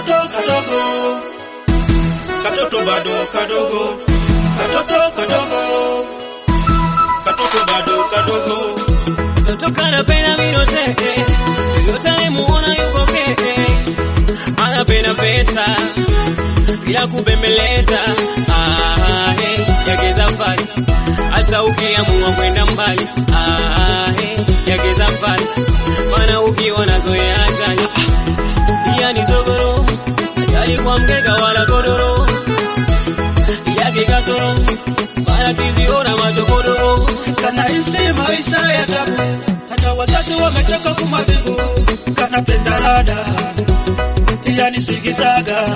katoto kadogo, katoto bado kadogo, katoto kadogo, katoto bado kadogo. Natoka napenda minote yote nimuona yuko keke, anapenda pesa bila kubembeleza, ah, hey, yageza mbali hata ukiamua kwenda mbali, ah, hey, yageza mbali maana ukiwa nazoea ajali iya ni zogoro ajali kwa mgega wala godoro yake kasoro mara kiziona machokodoro Kanaishi maisha ya tabu, hata wazazi wamechoka kumadhibu. Kanapenda rada, yani sigizaga.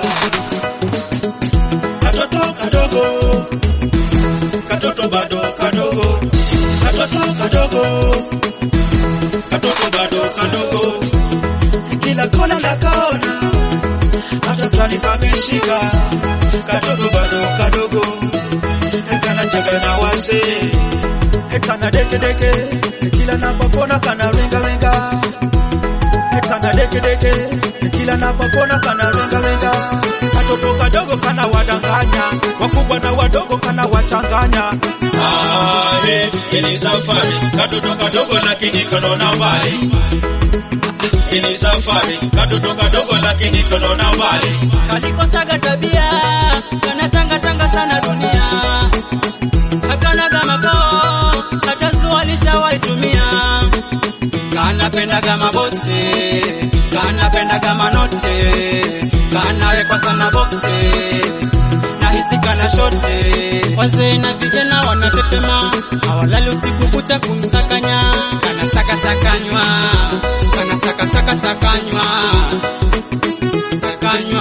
Katoto kadogo, katoto bado kadogo, katoto kadogo, katoto bado kadogo. Kila kona na kaona, hata plani pameshika. Katoto bado kadogo, kanacheka na wazee kana deke deke kila napopona kana ringa ringa kana deke deke kila napopona kana ringa ringa katoto kadogo kana wadanganya wakubwa na wadogo kana wachanganya ah hii ni safari katoto kadogo lakini kono na mbali hii ni safari katoto kadogo lakini kono na mbali kalikosaga tabia kanatangatanga sana dunia akanaga makao hata zua lishawaitumia kanapendaga mabose kanapendaga manote kanawekwa sana bokse nahisi kana shote wazee na vijana wanatetema hawalali usiku kucha kumsakanya kanasakasakanywa kanasakasakasakanywa sakanywa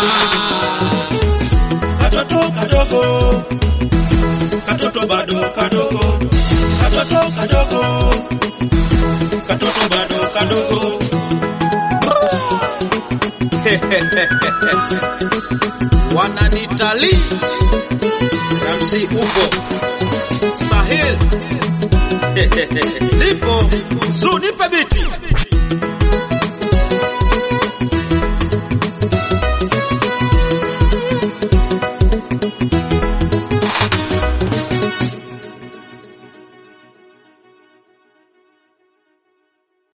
katoto kadogo katoto bado kadogo katoto kadogo katoto bado kadogo wananitali Ramsi upo Sahil nipo Zu nipe biti